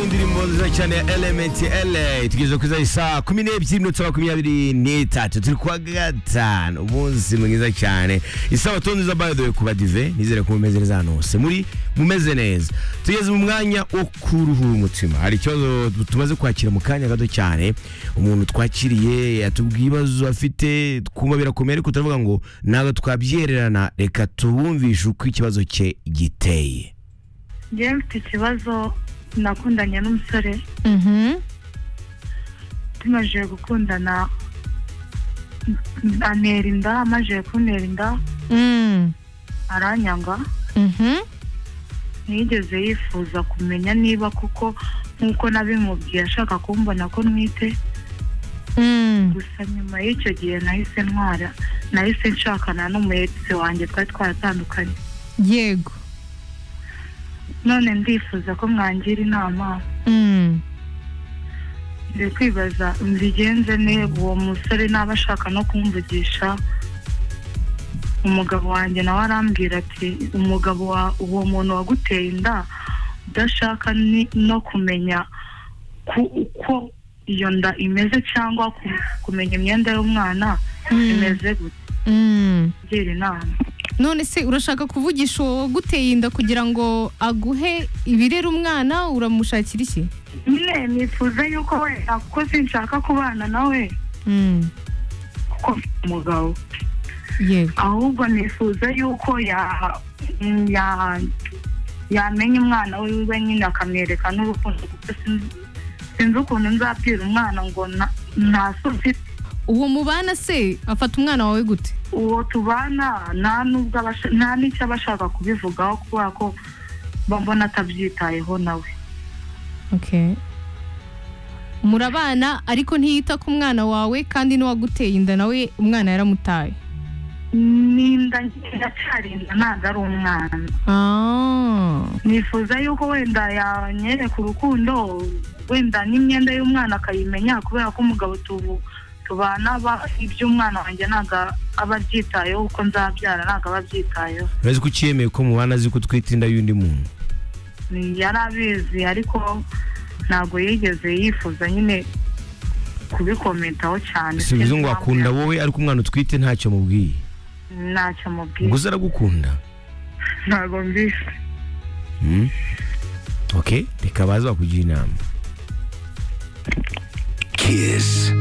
Ikawa nziza cyane ya elementi ele tugeze ku isaha kumi n'ebyiri iminota makumyabiri n'itatu turi kuwa gatanu umunsi mwiza cyane isabato nziza bayodowe ku badive nizere ko mumeze neza hano hose muri mumeze neza tugeze mu mwanya wo kuruhura umutima hari ikibazo tumaze kwakira mu kanya gato cyane umuntu twakiriye yatubwiye ibibazo afite twumva birakomeye ariko turavuga ngo ntabwo twabyererana reka tuwumvishe uko ikibazo cye giteye njyewe mfite ikibazo nakundanye n'umusore tumaze gukundana antera inda amaze kuntera inda aranyanga ntiyigeze yifuza kumenya niba kuko nk'uko nabimubwiye ashaka kumbona ko ntwite gusa nyuma y'icyo gihe nahise ntwara nahise nshakana n'umuyetse wanjye twari twaratandukanye yego none ndifuza ko mwangira inama ndi kwibaza mbigenze ne uwo musore naba ashaka no kumvugisha umugabo wanjye nawe arambwira ati umugabo wa uwo muntu waguteye inda udashaka ni- no kumenya ku- uko iyo nda imeze cyangwa ku- kumenya imyenda y'umwana imeze gute ngira inama none se urashaka kuvugisha uwo waguteye inda kugira ngo aguhe ibirera umwana uramushakira iki nyine nifuza yuko we kuko sinshaka kubana nawe kuko mfite umugabo yego ahubwo nifuza yuko ya- ya- yamenya umwana wiwe nyine akamwereka n'urukundo kuko sin- sinzi ukuntu nzabwira umwana ngo na- nta so mfite uwo mubana se afata umwana wawe gute uwo tubana nta n'ubwo aba asha- nta n'icyo aba ashaka kubivugaho kubera ko babona atabyitayeho nawe okay murabana ariko ntiyita ku mwana wawe kandi n'uwaguteye inda nawe umwana yaramutaye n'inda iracyarinda ntabwo ari umwana ah nifuza yuko wenda yanyereka urukundo wenda n'imyenda y'umwana akayimenya kubera ko umugabo tubu tubana ba- iby'umwana wanjye ntabwo aba abyitayeho uko nzabyara ntabwo aba abyitayeho urezi ko ukiyemeye ko mubana azi ko utwite inda y'undi muntu Ni- yari abizi ariko ntabwo yigeze yifuza nyine kubikomentaho cyane si bivuze ngo wakunda wowe ariko umwana utwite ntacyo mubwiye ntacyo mubwiye ngo uze aragukunda ntabwo mbise Hmm? ok reka baze bakugira inama Kiss